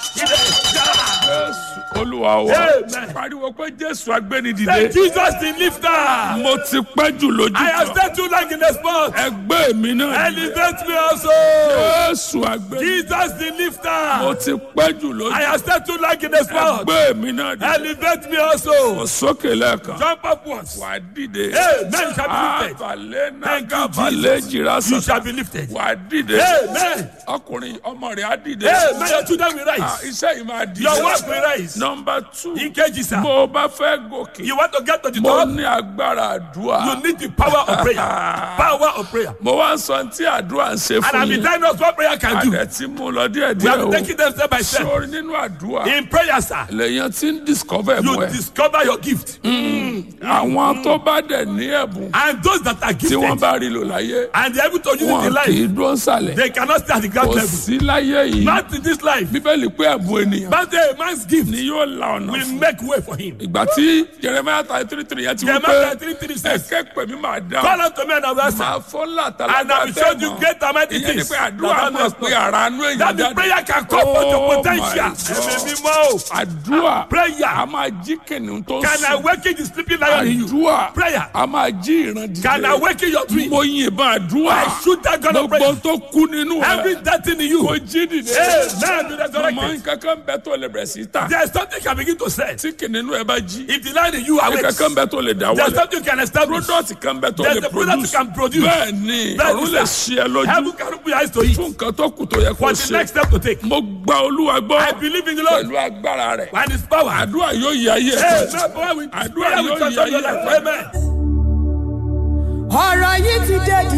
Jésù olúwa wa Amen. pariwo pé Jésù agbénidìde Say Jesus the lifter. mo ti pẹ́ jù lójú I have kan stayed too long in the spot. ẹgbẹ́ mi náà dìde. Elevate me also. Jésù agbénidìde Jesus the mo lifter. ti pẹ́ jù lójú I have stayed too long in the spot. ẹgbẹ́ mi náà dìde. Elevate me also. mo sókè lẹ́ẹ̀kan Jump upwards. wà á dìde. Amen. You shall be lifted. abalẹ̀ Thank you, nàgàbalẹ̀ jìrà You sọ̀tà shall be lifted. wà á dìde. Amen. ọkùnrin ọmọ rẹ̀ á dìde. Amen. Your children will Ah, rise. iṣẹ́ yìí máa dìde. Your work will rise. nọmba two Ìkejì sir. bó o bá fẹ́ gòkè You want to get to the mo top? ní agbára àdúrà. You need the power of prayer. Power of prayer. mo wá ń sọ tí àdúrà ń ṣe And fún I've been yín. telling us what prayer can do. àdẹ tí mo lọ díẹ̀ We díẹ̀ have o. taken them step by step. sórí nínú àdúrà In prayer, sir, lèèyàn ti ń discover ẹ̀bùn you ẹ̀. discover your gift. àwọn tó bá dẹ̀ ní ẹ̀bùn And those that are tí wọ́n gifted bá rí lò láyé and they're able to use it wọn in kì í life, dúró nsàlẹ̀. they cannot stay at the ground kò level. sí láyé yìí Not in this life. bíbélì pé ẹ̀bùn ènìyàn But a man's gift ni yóò la ọ̀nà will fún. make way for him. ìgbà tí jeremiah thirty three three yẹn ti wí Jeremiah pé 33 says, ẹ̀kẹ́ pẹ̀mí máa dá Call unto me and I will answer. máa fọ́ And I làtàlàtà will show you great and mighty ìyẹn ni things. pé that àdúrà thou máa knowest pe not. ara nú èèyàn That the jáde prayer can come for your Oh potential. my God. Ẹ̀mí mímọ́ o. àdúrà Prayer. a máa jí kìnìún tó Can sùn awaken the sleeping lion in you. àdúrà Prayer. a máa jí ìran Can dìde awaken your dream. mo yìnbọn àdúrà I shoot that gun of gbogbo prayer. tó kú nínú Every ẹ death thing in you. kò jí dìde Amen. Be mọ resurrected. nǹkankan bẹ tó lè bẹ̀rẹ̀ sí ta There is something you can begin to say. tí kìnìún ẹ bá jí If the lion in you awakes, nǹkankan bẹ tó lè dá there's wọlé something you can establish. product kan bẹ tó There's lè a product you produce can produce. bẹ́ẹ̀ ni Bẹ́ẹ̀ ni, ọ̀run lè sir. ṣe ẹ lójú Heaven can open your eyes to it. fún nǹkan tó kù tó yẹ kó For the next ṣe step to take. mo gba olúwa gbọ́ I believe in the Lord pẹ̀lú agbára rẹ̀ and his power. àdúrà yóò yí ayé ẹ̀ Amen. Power with Àdúrà prayer will yóò transform yí your ayé life. ẹ̀. Amen. ọ̀rọ̀ yìí ti dé